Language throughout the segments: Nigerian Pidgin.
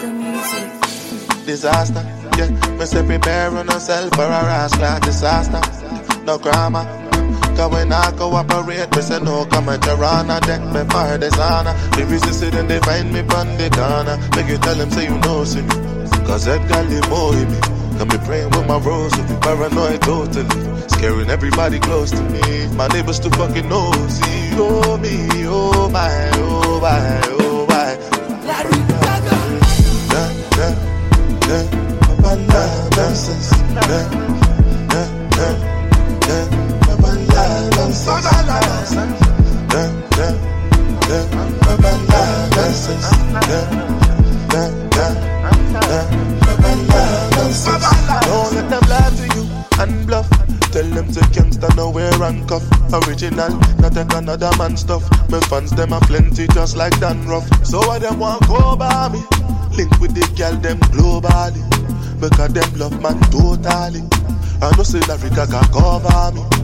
the music. disaster. Yeah, me say prepare on yourself for a rash like disaster. No grammar. Cause when I cooperate, me say no comment around a deck me for dishonor. The reason say then they find me on the corner. Make you tell them say you know see me. Cause Edgar Limo hit me. Got me praying with my rose, so be paranoid totally. Scaring everybody close to me. My neighbors too fucking nosy. Oh me, oh my, oh my, oh my. Larry Gaga. Yeah, yeah, yeah. Papa la nonsense. Yeah, yeah, yeah, yeah. Papa la nonsense. Yeah, yeah, yeah. Papa la nonsense. Yeah, yeah, yeah, yeah. Papa la nonsense. Don't let them lie to you and bluff. Tell them to gangsta nowhere handcuff. Original, not take another man stuff. My fans them are plenty just like Dan Ruff. So why them want go by me? Link with the girl them globally. Because them love man totally. I know say Larry Gaga cover me.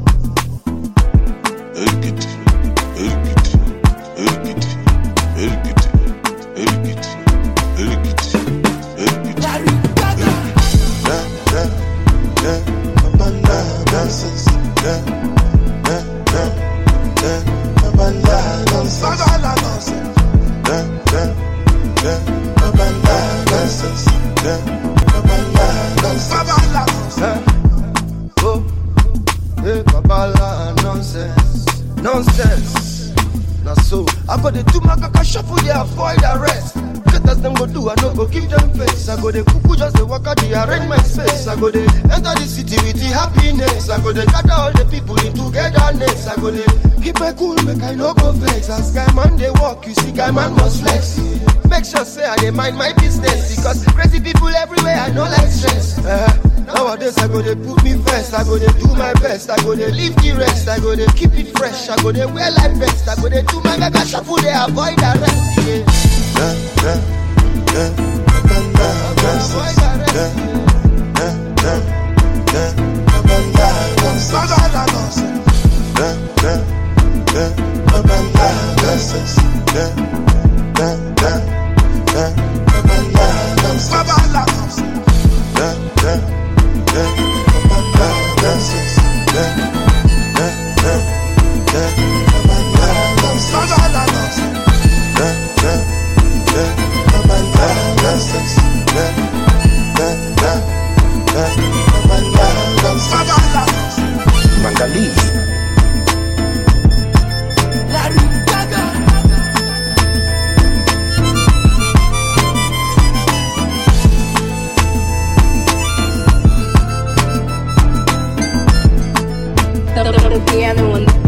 Erikiti, erikiti, erikiti, erikiti, erikiti, erikiti, erikiti. Larry Gaga. Yeah, yeah, yeah. Papa la nonsense. Yeah, yeah, yeah, yeah. Papa la nonsense. Yeah, yeah, yeah. Papa la nonsense. Yeah, Papa la nonsense. Eh? Oh, hey, babala nonsense, nonsense. Na so, I go dey do my kaka shuffle, dey avoid arrest. Get as them go do, I no go give them face. I go dey cuckoo, just dey walk out, dey arrange my space. I go dey enter the city with the happiness. I go dey gather all the people in togetherness. I go dey keep my cool, make I no go vex. As guy man dey walk, you see guy man must flex. Make sure say I dey mind my business because crazy people everywhere, I no like stress. Eh, Nowadays I go dey put me first, I go dey do my best, I go dey leave the rest, I go dey keep it fresh, I go dey wear like best, I go dey do my mega shuffle, dey avoid arrest. Yeah. Yeah, yeah, yeah. Papa la nonsense. Avoid arrest. Yeah, yeah, yeah, yeah. Papa la nonsense. Yeah, yeah, yeah. Papa la nonsense. Yeah, yeah, yeah, yeah. Papa la nonsense. Yeah, yeah, yeah. Papa la nonsense. Yeah, yeah, yeah, yeah. Papa la nonsense. Yeah, yeah, yeah. Papa la nonsense. Yeah, yeah, yeah, yeah. Papa la nonsense. Mangaliz. Larry Gaga. The, the, the piano on the